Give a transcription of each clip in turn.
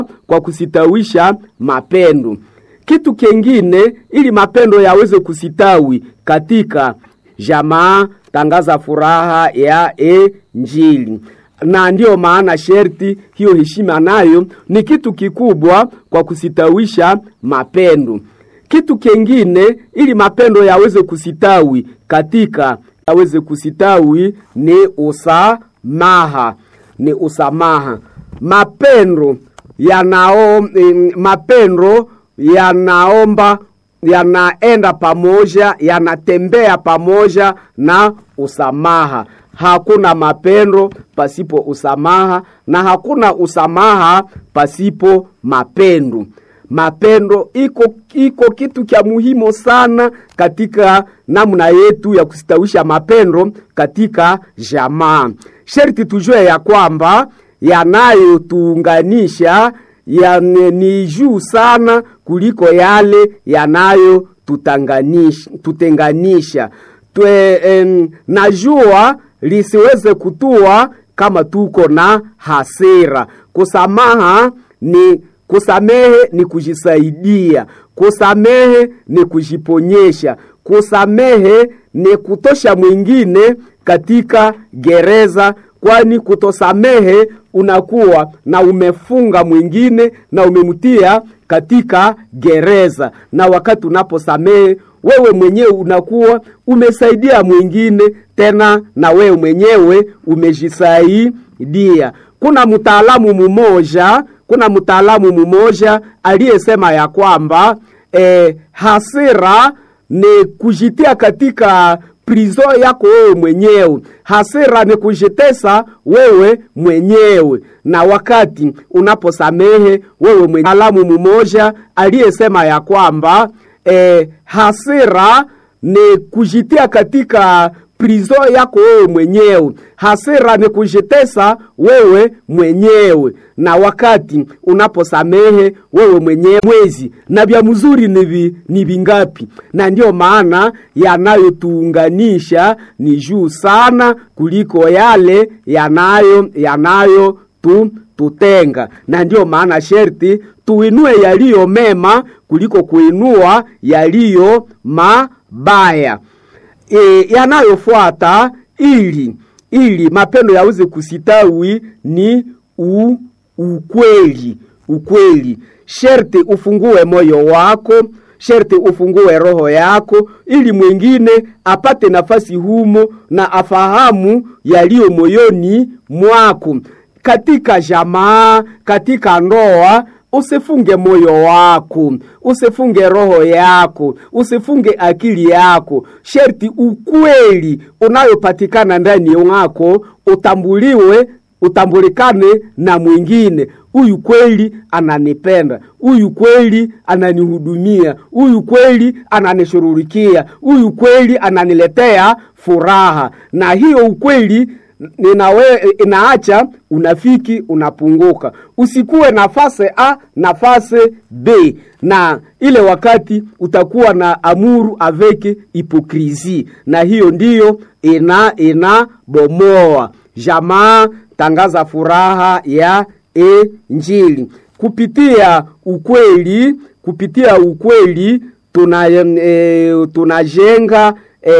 kwa kusitawisha mapendo. Kitu kingine, ili mapendo yaweze kusitawi katika jamaa, tangaza furaha ya Injili na ndiyo maana sherti hiyo heshima nayo ni kitu kikubwa kwa kusitawisha mapendo. Kitu kingine ili mapendo yaweze kusitawi katika yaweze kusitawi ni usamaha, ni usamaha. Mapendo yanao mapendo yanaomba yanaenda pamoja, yanatembea pamoja na usamaha. Hakuna mapendo pasipo usamaha na hakuna usamaha pasipo mapendo. Mapendo iko iko kitu cha muhimu sana katika namna yetu ya kustawisha mapendo katika jamaa. Sherti tujue ya kwamba yanayotuunganisha ya ni juu sana kuliko yale yanayo tutenganisha. Twe, em, najua lisiweze kutua kama tuko na hasira. Kusamaha ni kusamehe ni kujisaidia, kusamehe ni kujiponyesha, kusamehe ni kutosha mwingine katika gereza, kwani kutosamehe unakuwa na umefunga mwingine na umemtia katika gereza, na wakati unaposamehe wewe mwenyewe unakuwa umesaidia mwingine tena na wewe mwenyewe umejisaidia. Kuna mtaalamu mmoja, kuna mtaalamu mmoja aliyesema ya kwamba eh, hasira ni kujitia katika prizo yako wewe mwenyewe. Hasira ni kujitesa wewe mwenyewe, na wakati unaposamehe wewe mwenyewe. Mtaalamu mmoja aliyesema ya kwamba eh, hasira ni kujitia katika prizo yako wewe mwenyewe. Hasira ni kujitesa wewe mwenyewe, na wakati unaposamehe wewe mwenyewe mwezi na vya mzuri ni ni vingapi? Na ndiyo maana yanayotuunganisha ni juu sana kuliko yale yanayo yanayo tu tutenga, na ndiyo maana sherti tuinue yaliyo mema kuliko kuinua yaliyo mabaya. E, yanayofuata ili ili mapendo yaweze kusitawi ni u, ukweli. Ukweli sherti ufungue moyo wako, sherti ufungue roho yako, ili mwingine apate nafasi humo na afahamu yaliyo moyoni mwako. Katika jamaa, katika ndoa Usifunge moyo wako, usifunge roho yako, usifunge akili yako. Sherti ukweli unayopatikana ndani mwako utambuliwe, utambulikane na mwingine. Huyu kweli ananipenda, huyu kweli ananihudumia, huyu kweli ananishururikia, huyu kweli ananiletea furaha. Na hiyo ukweli ninawe inaacha unafiki unapunguka. Usikuwe nafasi A nafasi B, na ile wakati utakuwa na amuru avec hipokrisi, na hiyo ndiyo ina inabomoa jamaa. Tangaza furaha ya Injili kupitia ukweli, kupitia ukweli tuna e, tunajenga e,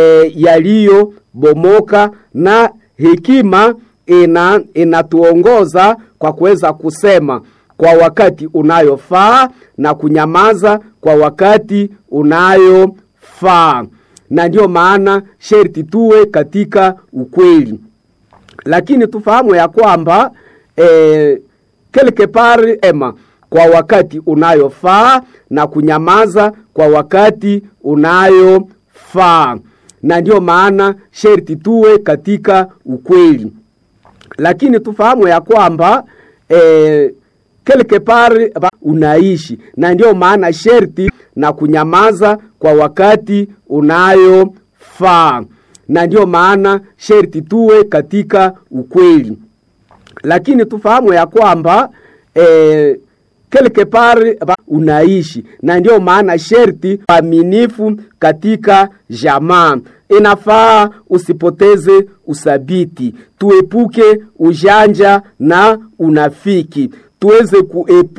yaliyobomoka na hekima ina inatuongoza kwa kuweza kusema kwa wakati unayofaa na kunyamaza kwa wakati unayofaa, na ndiyo maana sherti tuwe katika ukweli, lakini tufahamu ya kwamba eh, quelque part ema kwa wakati unayofaa na kunyamaza kwa wakati unayofaa na ndiyo maana sherti tuwe katika ukweli, lakini tufahamu ya kwamba eh, quelque part unaishi, na ndiyo maana sherti na kunyamaza kwa wakati unayofaa, na ndiyo maana sherti tuwe katika ukweli, lakini tufahamu ya kwamba eh, quelque part unaishi, na ndiyo maana sherti aminifu katika jamaa. Inafaa usipoteze usabiti, tuepuke ujanja na unafiki, tuweze kuepu